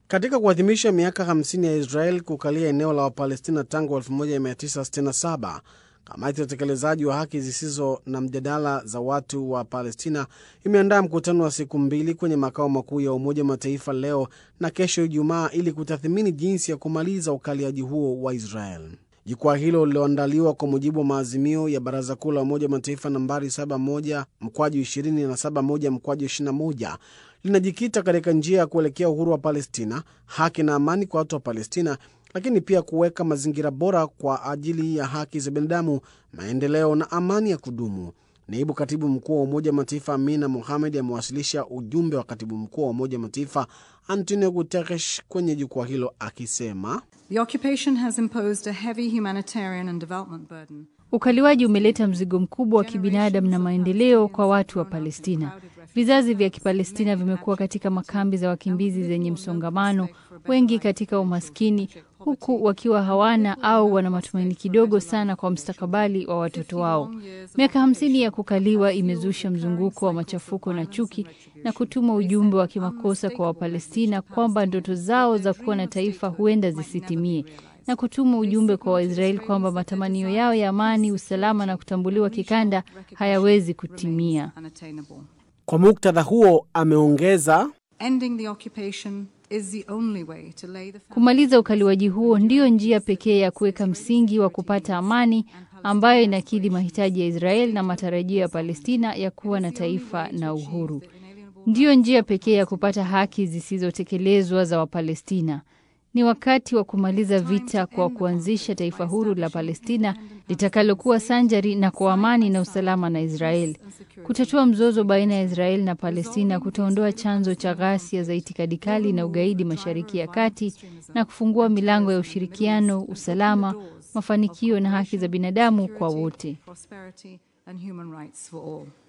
Katika kuadhimisha miaka 50 ya Israel kukalia eneo la Wapalestina tangu 1967, kamati ya utekelezaji wa haki zisizo na mjadala za watu wa Palestina imeandaa mkutano wa siku mbili kwenye makao makuu ya Umoja wa Mataifa leo na kesho Ijumaa ili kutathmini jinsi ya kumaliza ukaliaji huo wa Israel. Jukwaa hilo lililoandaliwa kwa mujibu wa maazimio ya Baraza Kuu la Umoja wa Mataifa nambari 71 mkwaju 20 na 71 mkwaju 21 linajikita katika njia ya kuelekea uhuru wa Palestina, haki na amani kwa watu wa Palestina, lakini pia kuweka mazingira bora kwa ajili ya haki za binadamu, maendeleo na amani ya kudumu. Naibu katibu mkuu wa Umoja wa Mataifa Amina Mohamed amewasilisha ujumbe wa katibu mkuu wa Umoja wa Mataifa Antonio Guterres kwenye jukwaa hilo akisema The occupation has imposed a heavy humanitarian and development burden. Ukaliwaji umeleta mzigo mkubwa wa kibinadamu na maendeleo kwa watu wa Palestina. Vizazi vya Kipalestina vimekuwa katika makambi za wakimbizi zenye msongamano, wengi katika umaskini, huku wakiwa hawana au wana matumaini kidogo sana kwa mustakabali wa watoto wao. Miaka hamsini ya kukaliwa imezusha mzunguko wa machafuko na chuki na kutuma ujumbe wa kimakosa kwa Wapalestina kwamba ndoto zao za kuwa na taifa huenda zisitimie na kutuma ujumbe kwa Waisraeli kwamba matamanio yao ya amani, usalama na kutambuliwa kikanda hayawezi kutimia. Unattainable. Kwa muktadha huo, ameongeza Ending the occupation is the only way to lay the Kumaliza ukaliwaji huo ndiyo njia pekee ya kuweka msingi wa kupata amani ambayo inakidhi mahitaji ya Israeli na matarajio ya Palestina ya kuwa na taifa na uhuru. Ndiyo njia pekee ya kupata haki zisizotekelezwa za Wapalestina. Ni wakati wa kumaliza vita kwa kuanzisha taifa huru la Palestina litakalokuwa sanjari na kwa amani na usalama na Israeli. Kutatua mzozo baina ya Israeli na Palestina kutaondoa chanzo cha ghasia za itikadi kali na ugaidi Mashariki ya Kati na kufungua milango ya ushirikiano, usalama, mafanikio na haki za binadamu kwa wote. prosperity and human rights for all.